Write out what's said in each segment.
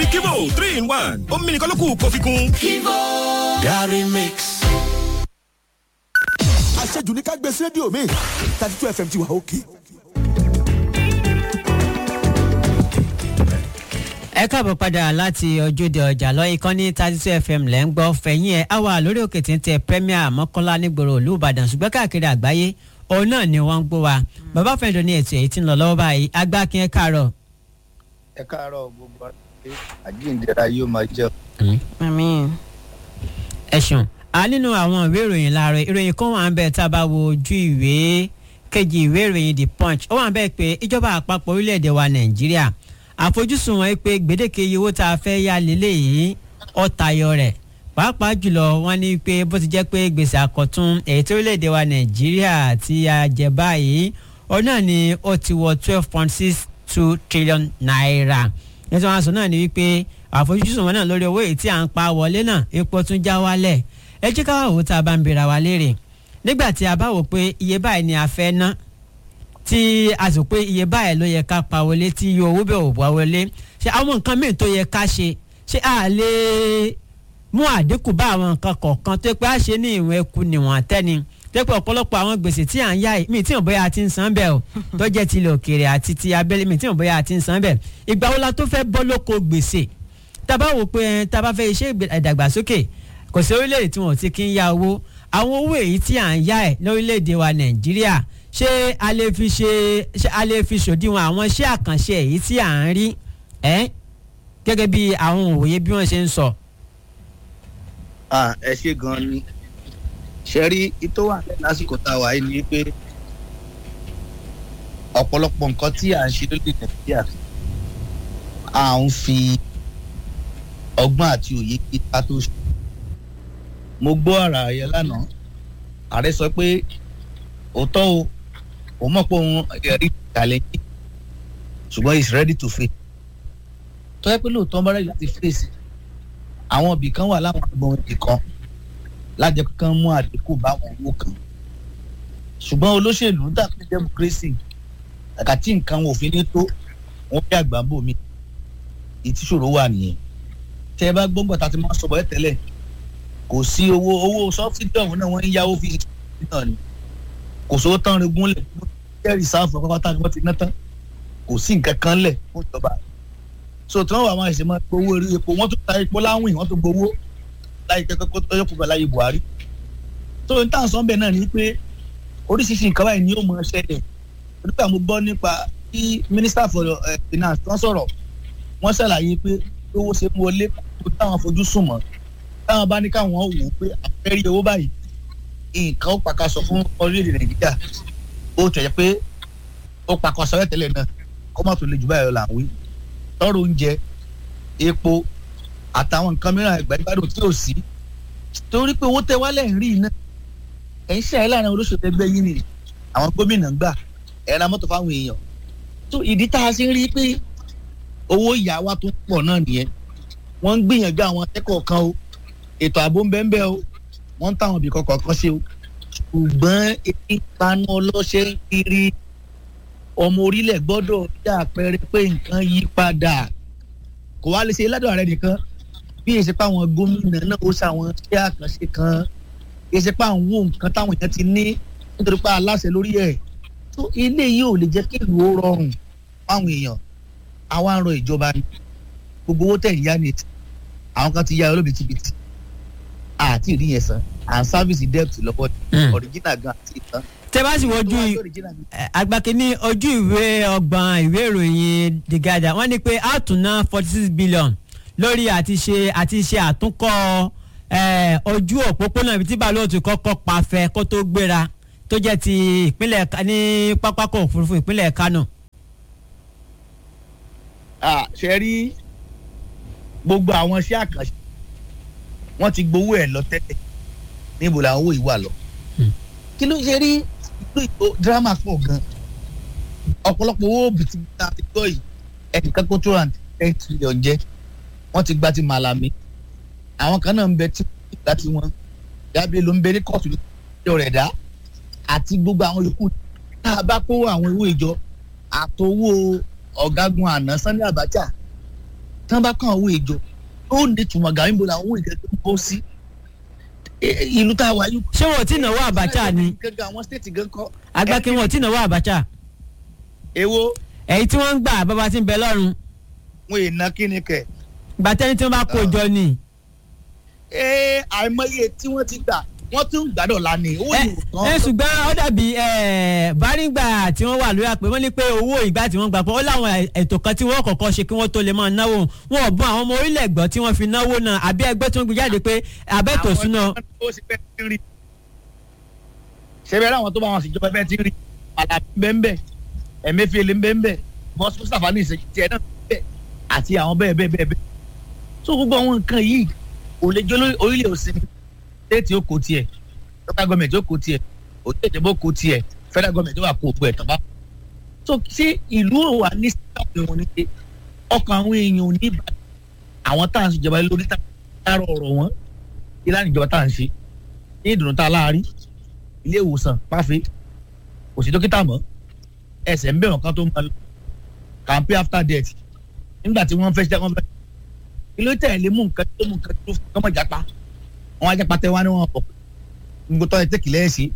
torí kivo three in one ó mímí nìkan ló kù kó fi kún. kivo Gary Mix. àṣejù ní ká gbé sí rédíò mi thirty two fm ti wà òkè. ẹ káàbọ̀ padà láti ojúde ọjà lọ ìkànnì thirty two fm lẹ́ ń gbọ́ fẹ̀yìn ẹ̀ á wà lórí òkè tí ń tẹ premier mọ́kànlá nígboro ìlú ìbàdàn ṣùgbọ́n káàkiri àgbáyé òun náà ni wọ́n ń gbọ́ wa bàbá fẹ́ǹdọ̀ ní ètò èyí tí ń lọ lọ́wọ́ báyìí agbákin ẹ káàárọ̀. ẹ káàárọ̀ gbogbo àti àjíǹdẹ̀ra yóò máa jẹ́ àmín. ẹ ṣeun a nínú àwọn ìwé ìròyìn láàárọ̀ ìròyìn kan wà ń bẹ tá a bá wo ojú ìwé kejì ìwé ìròyìn the punch ó wà ń bẹ pé ìjọba àpapọ̀ orílẹ̀-èdè wa nàìjíríà àfojúsùn wọn pé gbèdéke iye owó tá a fẹ́ yá lélẹ̀ yìí ó tayọ rẹ̀ pàápàá jùlọ wọn ní pé bó ti jẹ́ pé gbèsè àkọ́tún èyí tí orílẹ̀-èdè wa nàìjíríà ti a jẹ báyìí ó náà ni ó ti wọ twelve point six two trillion naira nítorí wọn sọ náà ni wípé àfojúsùn wọn náà lórí owó èyí tí à ń pa wọlé náà epo tún já wálẹ̀ ẹ jẹ́ ká wá wò ó tá a bá ń bèèrè wa léèrè nígbà tí a bá wò pé iye báyìí ni a fẹ́ ná tí a sì pé iye báyìí ló yẹ ká pa wọlé tí iye owó bẹ̀ ò wá wọlé ṣé àwọn nǹkan míì tó yẹ ká ṣe ṣé a lè mú àdínkù bá àwọn nǹkan kọ̀ọ̀kan tó pé a ṣe ní ìwọ̀n ẹkù níwọ̀n tẹ́ni tó pé ọ̀pọ̀lọpọ̀ àwọn gbèsè tí à ń yá yìí mi tí ò bóyá a ti ń san bẹ́ẹ̀ o tó jẹ́ ti ilẹ̀ òkèèrè àti ti abẹ́lé mi tí ò bóyá a ti ń san bẹ́ẹ̀ ìgbà wo la tó fẹ́ bọ́ lóko gbèsè tá a bá wò pé tá a bá fẹ́ iṣẹ́ ìdàgbàsókè kò sí orílẹ̀-èdè tí wọ́n ti kí ń yá owó àwọn owó èyí tí à ń yá ẹ̀ lórílẹ̀-èdè wa nàìjíríà ṣé a lè fi ṣe ṣé a lè fi ṣòdiwọ̀n àwọn iṣẹ́ àkànṣe èyí tí à ń rí ẹ́ gẹ́gẹ́ bí àwọn òye bí wọ́n ṣe ń sọ. ẹ ṣe gan ni ṣe rí itó wà lásìkò tá a wà yìí ni pé ọ̀pọ̀lọpọ̀ nǹkan tí à ń ṣe lórí nàìjíríà à ń fi ọgbọ́n àti òye kíkà tó ṣe. mo gbọ́ ara yẹn lánàá ààrẹ sọ pé òótọ́ o òun mọ̀ pé òun ẹ̀rí challenge ṣùgbọ́n he is ready to face. tó yẹ pé lóòótọ́ bá rẹ̀ láti face àwọn ibì kan wà láwọn agbọ̀n ibì kan lájẹ kan mú àdínkù bá àwọn owó kan ṣùgbọ́n olóṣèlú dàbí democracy kàkà tí nǹkan wọn ò fi ní tó wọn bí àgbà ń bò mí ìtìṣòro wà nìyẹn tẹ ẹ bá gbọ́ngbọ̀n tá a ti máa sọ bọ́ ẹ tẹ́lẹ̀ kò sí owó owó sọ́fídì ọ̀hún náà wọ́n ń yáwó fi náà ni kò sówó tán regún lẹ̀ jẹ́ rìsáàfù pápátá ni wọ́n ti ná tán kò sí nǹkan kan lẹ̀ fún ìjọba so tí wọ́n wà máa ṣe máa gbowó orí epo wọ́n tún ta epo láwìn wọ́n tún gbowó láyé kẹ́kọ́ tó yẹ kó bá láyé buhari so n táwọn sọ́nbẹ̀ náà ni pé oríṣiríṣi nǹkan báyìí ni yóò máa ṣẹlẹ̀ nígbà mo gbọ́ nípa bí minister for finance wọ́n sọ̀rọ̀ wọ́n ṣàlàyé pé owó ṣe mú wọlé kó táwọn fojú sùn mọ́ táwọn bá ní káwọn wò ó pé àfẹ́rí owó báyìí nǹkan ó pàkàṣọ fún orílẹ̀-èdè nàìjíríà ó tẹ̀yẹ pé ó pàkàṣọ rẹ̀ tẹ́lẹ̀ náà kó má tó le jù báyìí lọ là ń wí tọrọ oúnjẹ epo àtàwọn nǹkan mìíràn ẹgbẹ́ ìgbádùn tí ò sí torí pé owó tẹ wálẹ̀ ń rí iná ẹ̀ ń ṣe àyè láàrin olóṣèlú ẹgbẹ́ yín ni àwọn gómìnà ń gbà ẹ̀ ra mọ́tò fáwọn èèyàn tó ìdí tá a ṣe ń rí pé owó ìyá wa tó pọ̀ náà nìyẹn wọ́n ń gbìyànjú àwọn akẹ́kọ̀ọ́ kan o ètò ààbò ń bẹ́ẹ̀ bẹ́ẹ̀ o wọ́n ń táwọn ibì kọ̀ọ̀kan kan ṣe o ṣùgbọ́n èyí panu ọlọ́ṣẹ́ ń kiri ọmọ orílẹ̀ gbọ́dọ̀ rí àpẹẹrẹ pé nǹkan yí padà kò wá lè ṣe ládùn ààrẹ nìkan bí èsì pa àwọn gómìnà náà ó ṣàwọn iṣẹ́ àkànṣe kan èsì pa àwọn ohun nǹkan táwọn èèyàn ti ní nítorí pé aláṣẹ lórí ẹ̀ tó ilé yìí ò lè jẹ́ kí ìlú ó rọrùn fáwọn èèyàn àwa ń rọ ìjọba ni gbogbo owó tẹ̀ ń yá ni àwọn kan ti yá olóbìtìbìtì àti ìrí yẹn san à ń sáfìsì debt lọ́wọ́ ọ̀ríjìnà gan àti ìtàn. tẹ bá sì wojú agbákiní ojú ìwé ọgbọ̀n ìwé ìròyìn the guardian wọ́n ní pé a tún ná forty six billion lórí àti ṣe àti ṣe àtúnkọ́ ojú òpópónà ibi tí bàálù ti kọ́kọ́ pàfẹ́ kó tó gbéra tó jẹ́ ti ìpínlẹ̀ ní pápákọ̀ òfurufú ìpínlẹ̀ kánò. ṣe rí gbogbo àwọn iṣẹ́ àkànṣe wọ́n ti gbowó ẹ̀ lọ tẹ́lẹ̀ níbo làwọn owó yìí wà lọ. kí ló ṣe rí ìlú ìbò dírámà pọ̀ gan ọ̀pọ̀lọpọ̀ owó bìtìbìtà ti gbọ́ yìí ẹnìkan kó two and ten trillion jẹ́ wọ́n ti gba ti màlàmí àwọn kan náà ń bẹ tí wọ́n ti gba ti wọn yàbí ló ń bẹ ní kóòtù lọ́jọ́ rẹ̀ dá àti gbogbo àwọn yòókù tá a bá kó àwọn owó ìjọ àtowó ọ̀gágun àná Sani Abacha tí wọ́n bá kàn owó ìjọ ó ní ìtumọ̀ gàrí níbo làwọn owó ìjọ tó ń bọ́ sí Eh, ìlú tá a wà yìí. ṣé wọn ò tí ì náwó Abacha ni gángan àwọn stéètì gan kọ́. agbákin wọn ò tí ì náwó Abacha èwo èyí tí wọ́n ń gbà bàbá tí ń bẹ lọ́rùn wọn ì ná kíni kẹ̀. gbàtẹ́ni tí wọ́n bá kó jọ ni. ee àìmọye tí wọ́n ti gbà wọ́n tún gbàdọ̀ la ni owó ẹ yìí ò ẹ tán. ṣùgbọ́n ó dàbí bárígbà tí wọ́n wà lórí àpè wọ́n ní pé owó ìgbà tí wọ́n gbà pọ̀ ó láwọn ètò kan tí wọ́n kọ́kọ́ ṣe kí wọ́n tó lè máa náwó wọn ò bọ́n àwọn ọmọ orílẹ̀ gbọ́ tí wọ́n fi náwó náà àbí ẹgbẹ́ tí wọ́n gbé jáde pé abẹ́tò súná. Àwọn tó ṣe bẹ́ẹ̀ ti ń rí. ṣebí àwọn tó bá wọn ṣèjọba bẹ́ẹ̀ ti ń rí Àlàbí bẹ́ẹ̀ Emefiele bẹ́ẹ̀ bọ́sù Mustapha ní ìṣèjì tiẹ̀ náà bẹ́ẹ̀ àti àwọn bẹ́ẹ̀ bẹ́ẹ̀ bẹ́ẹ̀ bẹ́ẹ̀. tó gbogbo àwọn nǹkan yìí kò lè jẹ́ lórí- orílẹ̀ òsínmi stéètì ó kó tiẹ̀ local government ó kó tiẹ̀ òtún ìjọba ó kó tiẹ̀ federal government ó wà kó gbogbo ẹ̀ tán bá. so ṣé ìlú ò wà ní sáwọn èèyàn ní pé ọkàn àwọn èèyàn ò ní ìbàdàn àwọn tá à ń ṣèjọba lórí tá à ń ọ̀rọ̀ wọn ìlànà ìjọba tá à ń ṣe ní ìdùnnú tá a láàárí ilé ìwòsàn páfẹ́ kò sí dókítà mọ́ ẹsẹ̀ ń bẹ̀rù kan tó máa lọ campaign after death nígbà tí wọ́n fẹ́ ṣe wọ́n fẹ́ ilé tẹ̀lé mú nǹkan tó mú nǹkan tó fún ọmọ ìjàpá wọn ajápa tẹ wá ní wọn pọ̀ gbogbo tọ́ ẹ tẹ́kì lẹ́yìn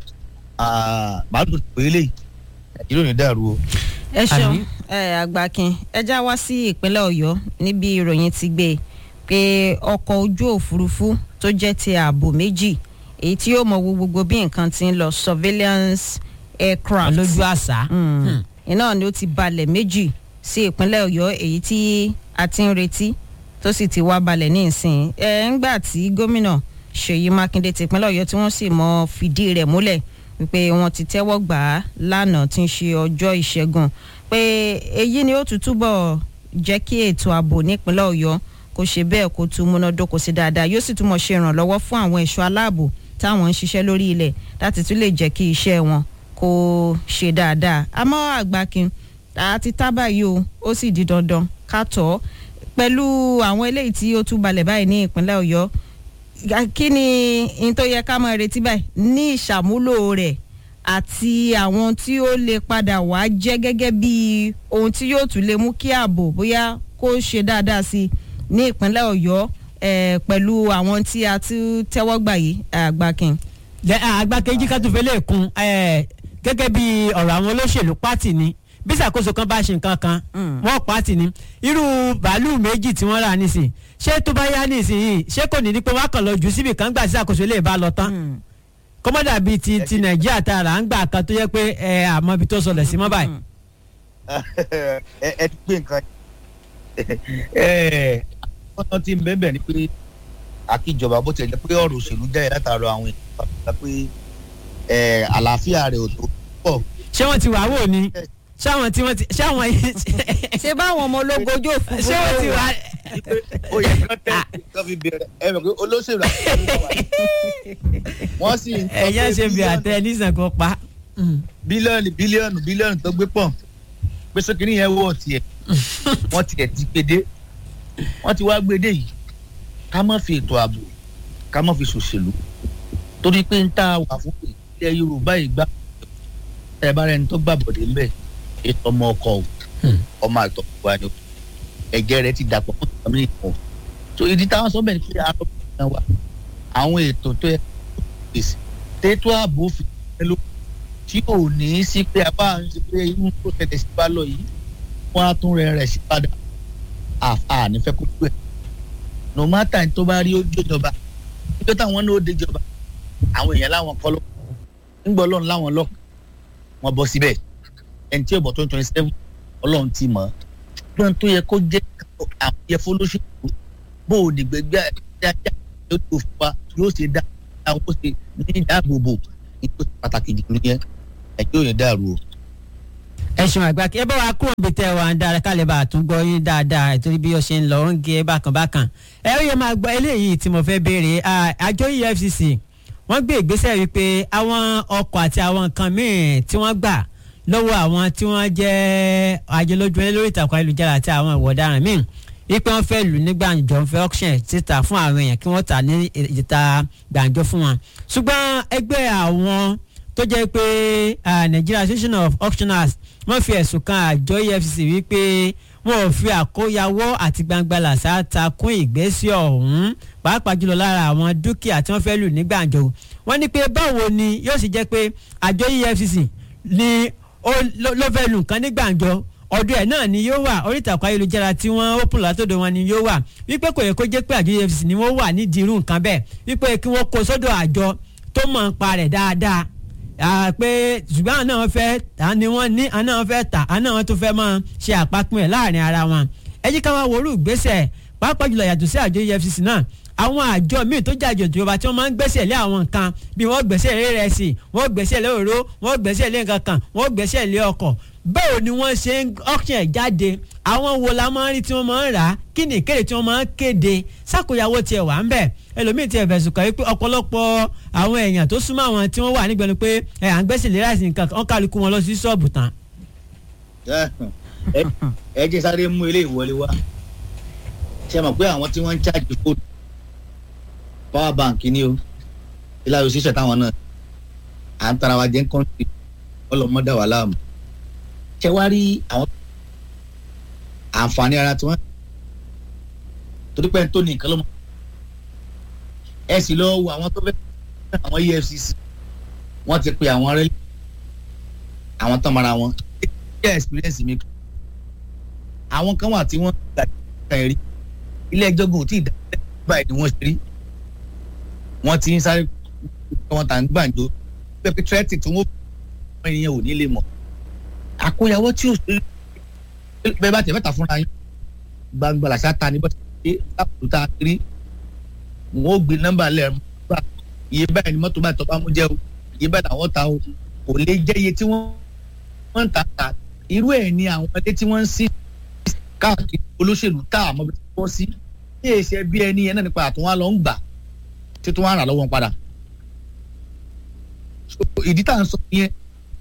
bàálù tó ti pè é léyìí nàìjíríà ò ní dàrú o. ẹ ṣeun Àmì. ẹ àgbàkin ẹ já wá sí ìpínlẹ̀ ọ̀yọ́ níbi ìròyìn ti gbé e pé ọkọ̀ ojú òfurufú tó jẹ́ ti ààbò méjì èyí tí yóò mọ wo gbogbo bí nǹkan ti ń lọ surveillance aircraft lójú àṣà. Mm. iná ni ó ti balẹ̀ méjì sí ìpínlẹ̀ ọ̀yọ́ èyí tí a ti ń retí tó sì ti wá balẹ̀ ní ìsìn ẹ̀ ńgbà tí gómìnà ṣèyí mákindé ti ìpínlẹ̀ ọ̀yọ́ tí wọ́n sì mọ fìdí rẹ̀ múlẹ̀ wípé wọ́n ti tẹ́wọ́ gbà á lánàá tí ń ṣe ọjọ́ ìṣẹ́gun pé èyí ni ó tún túbọ̀ jẹ́ kí ètò ààbò nípínlẹ̀ ọ̀yọ́ kó ṣe bẹ́ẹ̀ kó tún múnádóko sí dáadáa yóò sì túmọ̀ ṣe ìrànlọ́wọ́ fún àwọn ẹ̀ṣọ́ aláàbò táwọn ń ṣiṣẹ́ lórí ilẹ̀ láti tún lè jẹ́ kí iṣẹ́ wọn kó ṣe dáadáa àmọ́ àgbàkin àti tábà yìí o ó sì di dandan ká tọ̀ ọ́ pẹ̀lú àwọn eléyìí tí ó tún balẹ̀ báyìí ní ìpínlẹ̀ ọ̀yọ́ ga- kí ni n tó yẹ ká máa retí báyìí ní ìṣàmúlò rẹ̀ àti àwọn tí ó lè padà wá jẹ́ gẹ́gẹ́ bí ohun tí yóò tún lè mú kí ààbò bóyá kó ṣe dáadáa sí i ní ìpínlẹ̀ ọ̀yọ́ eh, pẹ̀lú àwọn tí a ti tẹ́wọ́ gbà yìí àgbàkin. Jẹ́, ah, agbákejì ká tún fẹ́ lè kún eh, gẹ́gẹ́ bí ọ̀rọ̀ àwọn olóṣèlú pátì ni bí ṣàkóso kan bá ṣe nǹkan kan Mm. wọ́n pátì ni irú bàálù méjì tí wọ́n rà nísìn ṣé tó bá yá nísìnyí ṣé kò ní ní pé wọ́n kàn lọ jù síbi kan gbà sí àkóso lè bá lọ tán Mm. kọ́mọ́dà bíi ti ti nàìjíríà tá a rà ń gbà kan tó yẹ pé ẹ àmọ́ ibi tó sọlẹ̀ sí mọ́ báyìí. ẹ ẹ ti gbé nǹkan ẹ ọ̀nà tí ń bẹ́ẹ̀ bẹ́ẹ̀ ni pé àkíjọba bó tilẹ̀ jẹ́ pé ọ̀rọ̀ òṣèlú jáde látàrọ àwọn èèyàn pàtàkì pé ẹ àlàáfíà rẹ̀ ò tó pọ̀ ṣé wọ́n ti wà wò ni ṣé àwọn tí wọ́n ti ṣé àwọn yìí ṣé báwọn ọmọ ológun ojú òfurufú ṣé wọ́n ti wà. ó yẹ kán tẹ̀ kán fi bẹ̀rẹ̀ ẹ mọ̀ pé olóṣèlú àti wọ́n sì ń sọ ẹ̀yà pé ṣe bí bílíọ̀nù- àtẹ nísàn kan pa. Mm. bílíọ̀nù bílíọ̀nù bílíọ̀nù tó gbé pọ̀ pé sókèrè yẹn wọ̀ tiẹ̀ wọ́n tiẹ̀ ti gbede wọ́n ti wá gbede yìí ká má fi ètò ààbò ká má fi ṣòṣèlú torí pé ń tá a wà fún ilẹ̀ yorùbá ìgbà ẹ bá rẹni tó gbàbọ̀dé ń bẹ̀ ètò ọmọ ọkọ o Hmm. ọmọ àtọ̀ wa ni o ẹ̀jẹ̀ rẹ ti dàpọ̀ fún ìtàmì ìkan so ìdí táwọn sọ bẹ́ẹ̀ ni pé arọ náà wà àwọn ètò tó yẹ kó pèsè tètò ààbò fi ẹ ló tí ò ní í sí pé a bá ń ṣe pé inú tó tẹ̀lé sí bá lọ yìí wọ́n á tún rẹ̀ rẹ̀ sí padà àà nífẹ̀ẹ́ kó tó ẹ̀ no matter ní tó bá rí ojú ìjọba nígbà táwọn náà ó dé ìjọba àwọn èèyàn láwọn kọ́ ló ńgbọ́ ọlọ́run láwọn lọ wọ́n bọ́ síbẹ̀ ẹni tí ọ̀bọ̀ twenty twenty seven ọlọ́run ti mọ̀ ọ́ ṣùgbọ́n tó yẹ kó jẹ́ àwọn yẹ fọlọ́ṣẹ́kù bó o ní gbẹgbẹ́ ajá yóò tó fún wa yóò ṣe dá àwọn ó ṣe ní ìdáàbòbò ní tó ṣe pàtàkì jù nìyẹn ẹjọ́ yẹn dàrú o. ẹ ṣeun àgbà kí ẹ bá wa kúrò níbi tẹ wà ń dára ká lè bá a tún gbọ́ yín dáadáa ìtorí bí ó ṣe ń lọ ó ń gé bákan bákan ẹ ó yẹ máa gbọ́ eléyìí tí mo fẹ́ béèrè à, àjọ efcc wọ́n gbé ìgbésẹ̀ wípé àwọn ọkọ̀ àti àwọn nǹkan míì tí wọ́n gbà lọ́wọ́ àwọn tí wọ́n jẹ́ ajẹlójú ẹni lórí ìtàkùn ayélujára àti àwọn ìwà ọ̀daràn míì wípé wọ́n fẹ́ lù ní gbàǹjọ ń fẹ́ auction títà fún àwọn èèyàn kí wọ́n tà ní ìta gbàǹjọ fún wọn ṣùgbọ́n ẹgbẹ́ àwọn tó jẹ́ pé ah, Nigeria Association of Auctioneers wọ́n fi ẹ̀sùn kan àjọ EFCC wípé wọn ò fi àkóyawọ́ àti gbangba làṣà takún ìgbésẹ̀ ọ̀hún pàápàá jùlọ lára àwọn dúkìá tí wọ́n fẹ́ lù ní gbàǹjo wọ́n ní pé báwo ni yóò sì jẹ́ pé àjọ EFCC ni ó ló ló fẹ́ lù nǹkan ní gbàǹjo ọdún ẹ̀ náà ni yóò wà orí ìtàkùn ayélujára tí wọ́n open látọ̀dọ̀ wọn ni yóò wà wípé kò yẹ kó jẹ́ pé àjọ EFCC ni wọ́n wà nídìí irú nǹkan bẹ́ẹ̀ wípé kí wọ́n kó sọ́dọ̀ àjọ tó mọ̀ ń pa rẹ̀ dáadáa Ah, pé ṣùgbọ́n àwọn náà fẹ́ ta ni wọ́n ní àwọn náà fẹ́ tà àwọn náà tó fẹ́ máa ṣe àpapín ẹ̀ láàrin ara wọn ẹ jí ká wá wọlú ìgbésẹ̀ pàápàá jùlọ yàtọ̀ sí àjọ EFCC náà àwọn àjọ míì tó jàjọ ìjọba tí wọ́n máa ń gbẹ́sẹ̀ lé àwọn nǹkan bí wọ́n gbẹ́sẹ̀ lé rẹsì wọ́n gbẹ́sẹ̀ lé òró wọ́n gbẹ́sẹ̀ lé nǹkan kan wọ́n gbẹ́sẹ̀ lé ọkọ̀ báwo ni wọ́n ṣe ń auction ẹ̀ jáde àwọn wo la máa ń rí tí wọ́n máa ń rà á kí ni ìkéde tí wọ́n máa ń kéde sákòyàwó tiẹ̀ wà ń bẹ̀ ẹlòmíì tiẹ̀ fẹ̀sùn kàn wípé ọ̀pọ̀lọpọ̀ àwọn èèyàn tó súnmọ́ àwọn tí wọ́n wà nígbẹ̀nu pé ẹ̀ à ń gbẹ́sẹ̀ lé ráìsì nǹkan kan kálukú wọn lọ sí ṣọ́ọ̀bù tán. ẹ ẹ jẹ́ sáré mú ilé ìwọlé wá ṣe mọ̀ pé àwọn tí wọ́n ń ṣáàjì fóònù power bank ni o ilá yóò ṣiṣẹ́ táwọn náà à ń tara wa jẹ́ ń kọ́ńtì ọlọ́mọdé wà láàmú ṣe wá rí àwọn àǹfààní ara tí wọ́n torí pé tó ní nǹkan ló mọ̀ ẹ sì lọ wo àwọn tó fẹ́ àwọn EFCC wọ́n ti pe àwọn rẹ́lẹ̀ àwọn tán mara wọn ṣe experience mi àwọn kan wà tí wọ́n gbà ẹ̀rí ilé ẹjọ́ gùn tí ìdájọ́ báyìí ni wọ́n ṣe rí wọ́n ti ń sáré wọn tà ń gbàǹjo pẹ́pẹ́ tírẹ́tì tí wọ́n fún ènìyàn ò ní lè mọ̀ àkóyawọ́ tí ò ṣe bẹ́ẹ̀ bá tẹ̀ mẹ́ta fúnra yín gbangba làṣà ta ni bọ́ ṣe lápò tá a rí wọ́n ó gbé nọ́mbà lẹ̀ gbà iye báyìí ni mọ́tò báyìí tó bá mú jẹ́ o iye báyìí làwọn ta o kò lè jẹ́ iye tí wọ́n wọ́n ń ta ta irú ẹ̀ ni àwọn ilé tí wọ́n ń sí káàkiri olóṣèlú tá àmọ́ bí wọ́n sí ní èsì ẹbí ẹni yẹn náà nípa àtúnwá lọ ń gbà tí tó wá rà lọ́wọ́ padà So, ìdí tá à ń sọ yẹn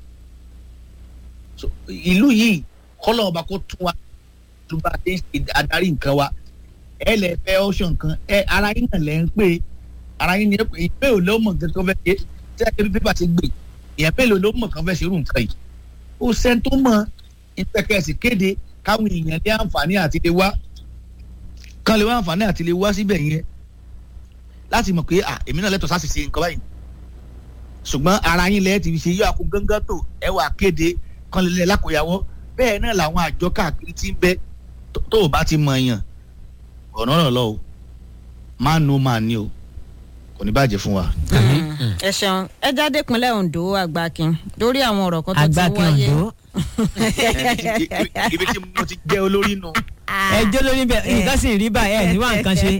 So, ìlú yìí kọ́lọ̀ ọba kó tún wa ló bá dé ṣe adarí nǹkan wa ẹ lẹ fẹ́ ọ̀ṣọ́ nǹkan ẹ ara yín náà lẹ ń pè é ara yín ni ẹ pè é ìpè ò ló mọ̀ nǹkan tó fẹ́ ṣe tí a kébí pépà ti gbè èèyàn mélòó ló mọ̀ kan fẹ́ ṣe irú nǹkan yìí ó sẹ́ni tó mọ̀ ìpẹ́kẹ̀sì kéde káwọn èèyàn ní àǹfààní àti lè wá kán lè wá àǹfààní àti lè wá síbẹ̀ yẹn láti mọ̀ pé à èmi náà lẹ́tọ̀ọ́ sáà ṣe nǹkan báyìí ṣùgbọ́n ara yín lẹ́yìn ti fi ṣe yọ àkó gángan tó ẹ wà kéde kán lè lẹ́ lákòyàwó bẹ́ẹ̀ náà làwọn àjọ káàkiri ti ń bẹ tó- tó o bá ti mọ̀ èèyàn ọ̀nà ọ̀nà lọ o máa nu máa ní o kò ní bàjẹ́ fún wa. ẹ ṣeun ẹ jáde ìpínlẹ̀ Ondo àgbàkin lórí àwọn ọ̀rọ̀ kan tó ti agbákin wáyé. Ondo ibi tí mo ti jẹ́ olórí nù. ẹjọ́ lórí bẹ́ẹ̀ nǹkan sì ń rí báyìí ẹ̀ níwá nǹkan ṣe.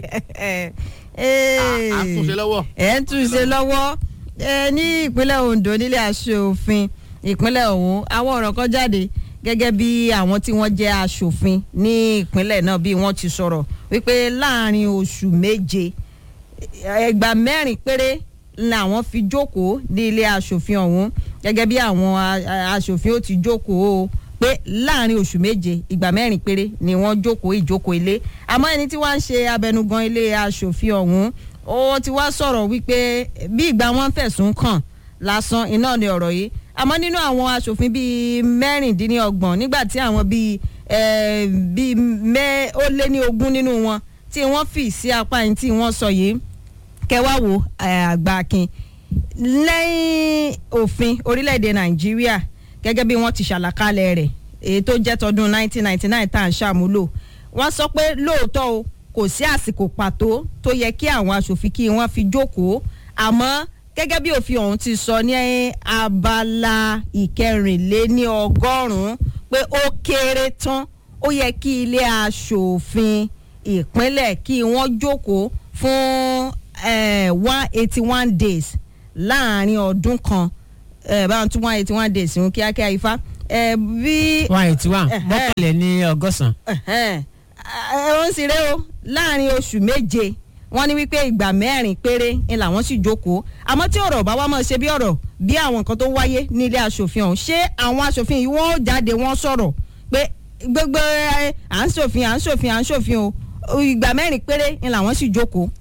à ń túnṣe lọ́wọ́. ẹ̀ ń túnṣe lọ́wọ́ ẹ ní ìpínlẹ̀ Ondo nílé aṣòfin ìpínlẹ̀ ọ̀hún àwọn ọ̀rọ̀ kan jáde gẹ́gẹ́ bí àwọn tí wọ́n jẹ́ aṣòfin ní ìpínlẹ̀ náà bí wọ́n ti sọ̀rọ̀ wípé láàrin oṣù méje ẹgbà mẹ́rin péré làwọn fi jókòó ní ilé aṣòfin ọ̀hún gẹ́gẹ́ bí àwọn a- a- aṣòfin ó ti jókòó pé láàrin oṣù méje ìgbà mẹ́rin péré ni wọ́n jókòó ìjókòó ilé àmọ́ ẹni tí wọ́n ń ṣe abẹnugan ilé aṣòfin ọ̀hún ó ti wá sọ̀rọ̀ wípé bí ìgbà wọn fẹ̀sùn kàn lásán iná ni ọ̀rọ̀ yìí àmọ́ nínú àwọn aṣòfin bíi mẹ́rìndínlọ́gbọ̀n nígbà tí àwọn bíi eh, bíi mẹ́ ó lé ní ogún nínú wọn tí wọ́n fì sí apá yìí tí wọ́n sọ yìí kẹwàá wo eh, àgbà akin lẹ́yìn òfin orílẹ̀-èdè nàìjíríà gẹ́gẹ́ bí wọ́n ti ṣàlàkalẹ̀ rẹ̀ èyí tó jẹ́ tọdún 1999 tá à ń ṣàmúlò wọ́n sọ pé lóòótọ́ o kò sí àsìkò pàtó tó yẹ kí àwọn aṣòfin kí wọ́n fi jókòó àmọ́ gẹ́gẹ́ bí òfin ọ̀hún ti sọ ní abala ìkẹrìnléní ọgọ́rùn-ún pé ó kéré tán ó yẹ kí ilé aṣòfin ìpínlẹ̀ kí wọ́n jókòó fún one eighty one days láàrin ọdún kan eh, báwọn tún one eighty one days ń kíákíá ifá eh, bí one eighty one Ẹ̀hẹ́. mọ́kànlẹ̀ ní ọgọ́sàn. ẹ̀hẹ́n. Ẹ, ó ń ṣeré o láàrin oṣù méje wọ́n ní wípé ìgbà mẹ́rin péré ni làwọn sì jókòó àmọ́ tí ọ̀rọ̀ bá wá mọ̀ ṣe bí ọ̀rọ̀ bí àwọn nǹkan tó wáyé nílé aṣòfin ọ̀hún ṣé àwọn aṣòfin yìí wọ́n ó jáde wọ́n sọ̀rọ̀ pé gbogbo ẹ, à ń ṣòfin à ń ṣòfin à ń ṣòfin o ìgbà mẹ́rin péré ni làwọn sì jókòó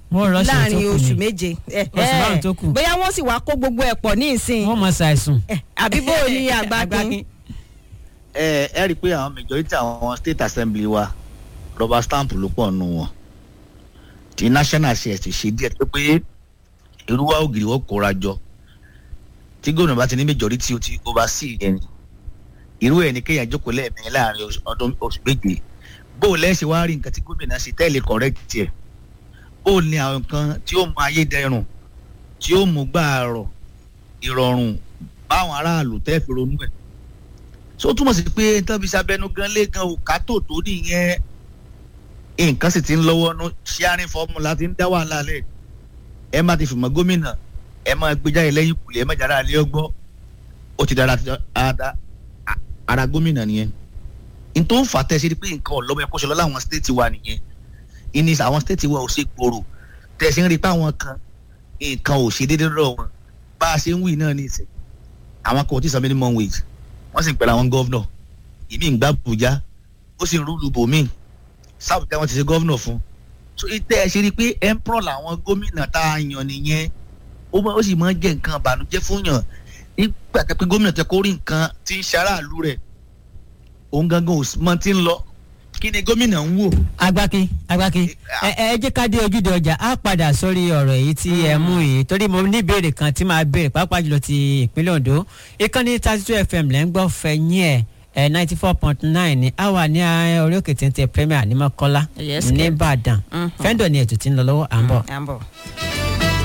Wọ́n rọ́ṣẹ̀ tó láàrin kù oṣù ni. méje Eh, Oṣù eh, márùn-ún tó kù. bóyá wọ́n sì wá kó gbogbo ẹ̀ pọ̀ ní ìsìn wọ́n mọ̀ ṣàìsùn. Eh, àbí bó o ní àgbákin ẹ ẹ rí i pé àwọn majority àwọn state assembly wa rubber stamp ló pọ̀ nù wọn ti national shares ti ṣe díẹ̀ tó pé irúwá ògiri wọ́n kóra jọ tí gómìnà bá ti ní majority ó ti oversee yẹn ni irú ẹ̀ ní kéèyàn jókòó lẹ́ẹ̀mẹ́rin láàrin oṣù- ọdún oṣù méje bó o lẹ́sẹ̀ wá rí nǹkan tí gómìnà ṣe tẹ́lẹ̀ correct ẹ̀ bó o ní àwọn nǹkan tí ó mú ayé dẹrùn tí ó mú gbàrọ̀ ìrọ̀rùn báwọn aráàlú tẹ́ fi ronú ẹ̀ so ó túmọ̀ sí pé tọ́bi sábẹ́nu gan lé gan òkà tó tó nìyẹn nǹkan sì ti ń lọ́wọ́ nú sharing formula ti ń dá wàhálà lẹ̀ ẹ má ti fìmọ̀ gómìnà ẹ má gbé jáde lẹ́yìn kùlẹ̀ ẹ má jáde àlẹ́ ọgbọ́ ó ti dára ara ara gómìnà nìyẹn n tó ń fà tẹ́ ṣe ni pé nǹkan ọ̀lọ́mọ ẹ̀kọ́ ṣe lọ láwọn stéètì wa nìyẹn ìní àwọn stéètì wa ò ṣe gbòòrò tẹ́ ṣe ń rí i pé àwọn kan nǹkan ò ṣe déédéé lọ́wọ́ wọn bá a ṣe ń wí náà ní ìsìn àwọn kan ò tí ì san minimum wage wọ́n sì ń pẹ̀lú àwọn gọ́vnọ̀ ìmí ń gbá Àbújá ó sì ń rúlu bòmíì sábùjá wọn ti ṣe gọ́vnọ̀ fún so ìtẹ́ ẹ ṣe rí i pé emperor làwọn gómìnà tá a yàn nìyẹn ó mọ- ó sì máa ń jẹ́ nǹkan ìbànújẹ́ fún yàn nígbà tẹ́ pé gómìnà tẹ́ kó rí nǹkan tí ń ṣaráàlú rẹ̀ òun gangan ò mọ tí ń lọ kí ni gómìnà ń wò agbákin agbákin ẹ ẹ jẹ́ ká dé ojúde ọjà á padà sórí ọ̀rọ̀ èyí tí ẹ mú yìí torí mo ní ìbéèrè kan tí màá béèrè pàápàá jùlọ ti ìpínlẹ̀ Ondo ìkànnì thirty two fm lẹ́ ń gbọ́ fẹ̀yìn ẹ̀ ẹ̀ ninety four point nine ní àwa ní eh, orí òkè téńté premier ní Mọ́kọ́lá Yes, kẹ̀. nìbàdàn Mhm. fẹ́ńdọ̀ ni ètò tí ń lọ lọ́wọ́ à ń bọ̀. à ń bọ̀.